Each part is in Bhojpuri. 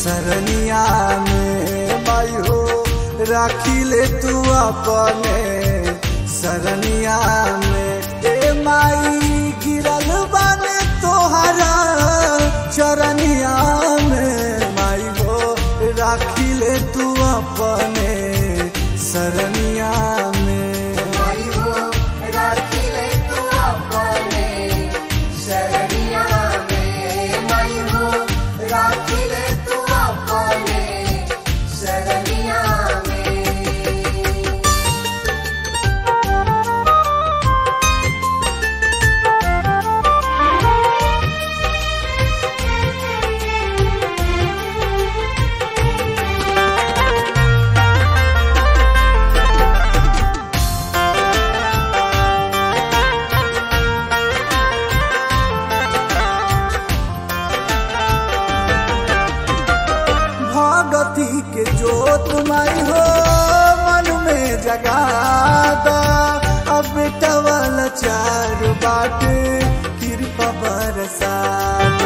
सरनिया में माई हो राखी ले तू अपने सरनिया में ए माई गिरल बाने तोहरा चरनिया में माई हो राखी ले तू अपने सरनिया में माई हो राखी ले तू अपने शरणिया में माई हो राखी ले तू अपने शरणिया में भगती के जोत माई हो मन में जगा दा अब बेटा वाला चार बाटे कृपा बरसा दो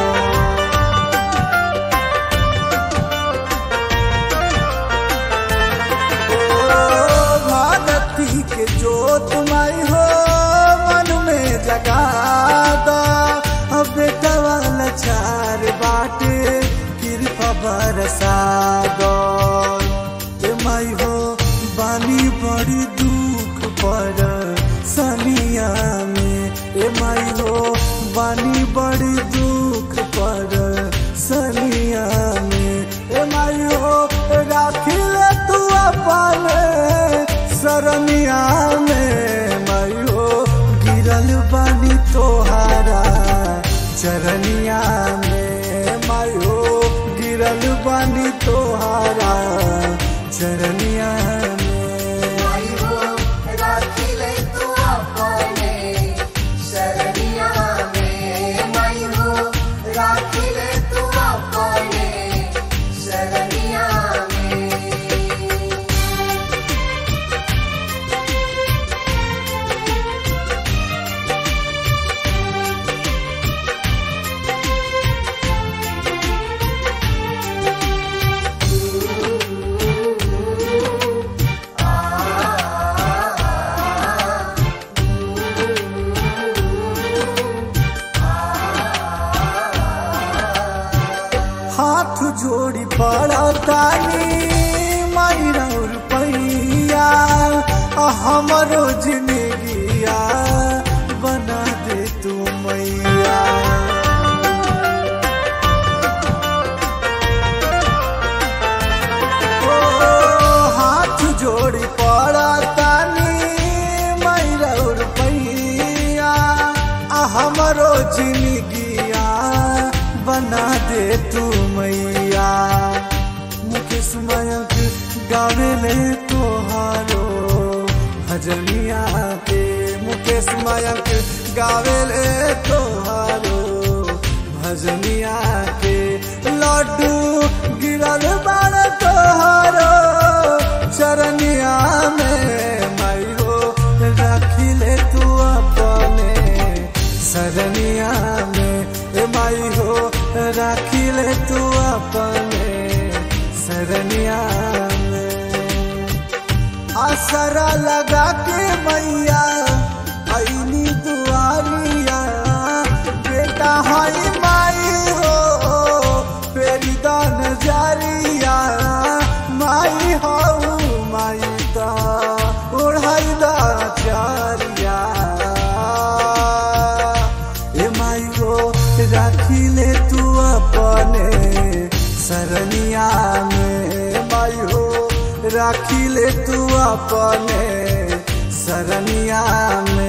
ओ भगती के जोत माई हो मन में जगा दा अब बेटा वाला चार बाटे कृपा बरसा दो ए माई हो बानी बड़ी दुख पर सनिया में ए माई हो बानी बड़ी दुख पर सनिया में ए माई हो राखी ले तू अपने सरनिया में माई हो गिरल बानी तोहारा चरनिया में माई हो गिरल बानी तोहारा चरनिया में माई हो राखी ले तू अपने शरणिया में माई हो राखी ले तू अपने शरणिया में हाथ जोड़ी पड़ा तानी मायरा रुपैया आ हमरो जिंदगिया बना दे तू मैया ओ, हाथ जोड़ी पड़ा तानी मायरा रुपैया आ हमरो जिंदगिया बना दे तू मैया मुकेश मयंक गावे ले तोहारो भजनिया के मुकेश मयंक गावे ले तोहारो भजनिया के लड्डू गिरल बाड़ तोहारो चरनिया में माई हो राखी ले तू अपने सरनिया में ए माई हो राखी ले तू अपने सरनिया में आसरा लगा के मैया ऐनी दुआरिया बेटा हई माई हो फेरी दान जारिया माई हो माई दा ओढ़ाई दा चारिया ए माई हो राखी ले तू अपने सरनिया में माई हो राखी ले तू अपने सरनिया में